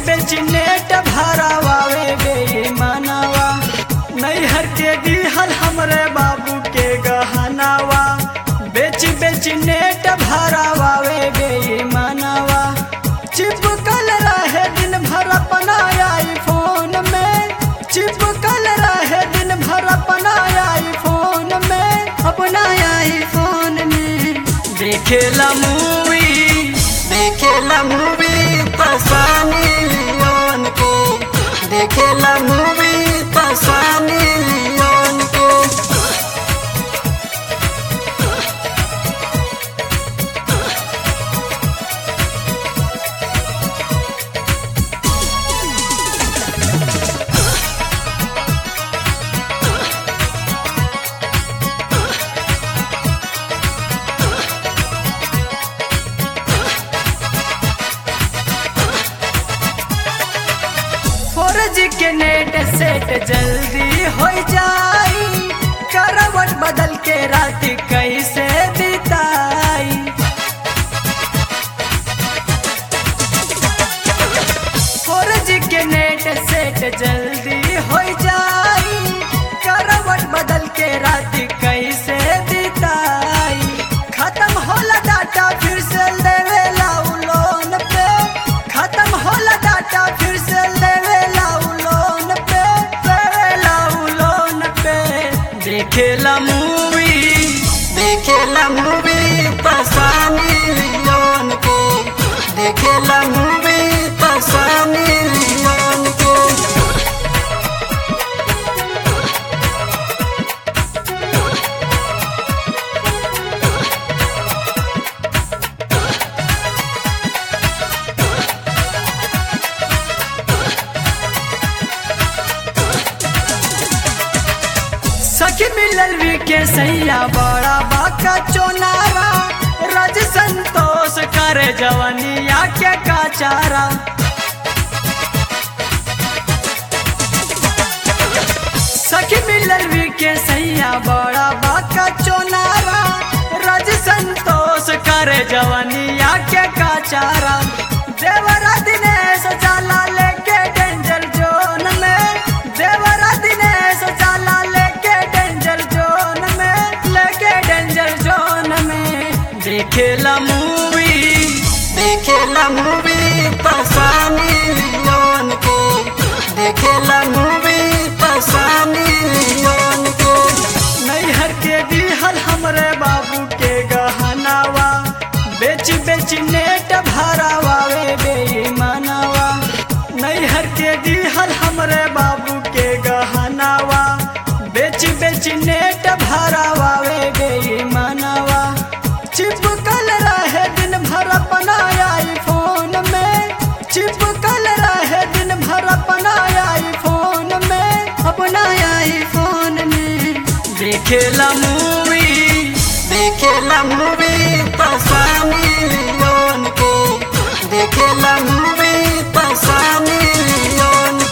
बेच नेट भरावावे बेईमानवा नैहर के दिहल हमरे बाबू के गहनावा बेच बेच नेट भरावावे बेईमानवा चिपकल रहे दिन भर अपना आईफोन में चिपकल रहे दिन भर अपना आईफोन में अपना आईफोन में देखेला मूवी देखेला मूवी पसानी लियोन के देखेला मूवी पसानी लियोन के फोर जी के नेट सेट जल्दी हो जाई करवट बदल के रात कैसे बिताई फोर जी के नेट सेट जल्दी हो जाई करवट बदल के रात कैसे बिताई खत्म होला डाटा फिर से लेवेला उ लोन पे खत्म होला डाटा फिर से लेवेला उ लोन पे लेवेला उ लोन पे देखेला मूवी देखेला मूवी पसानी लियोन के देखेला मूवी पसानी लियोन के सखी मिलल भी के सैया बड़ा बाका चोनारा रज संतोष करे जवनिया के काचारा सखी मिलल भी के सैया बड़ा बाका चोनारा रज संतोष करे जवनिया के काचारा देवरा दिनेश जाला लेके डेंजर जोन में देवरा दिनेश जाला लेके डेंजर जोन में लेके डेंजर जोन में देखेला मूवी देखेला मूवी पसानी लियोन के देखेला मूवी पसानी लियोन के नैहर के दिहल हमरे बाबू के गहनावा बेच बेच नेट भरावावे बेईमानवा नैहर के दिहल हमरे बाबू के गहनावा बेच बेच नेट भरावावे बेईमानवा चिपकल रहे दिन भर अपना आईफोन में चिपकल रहे दिन भर अपना आईफोन में अपना आईफोन में देखेला मूवी देखेला मूवी पसानी लियोन के देखेला मूवी पसानी लियोन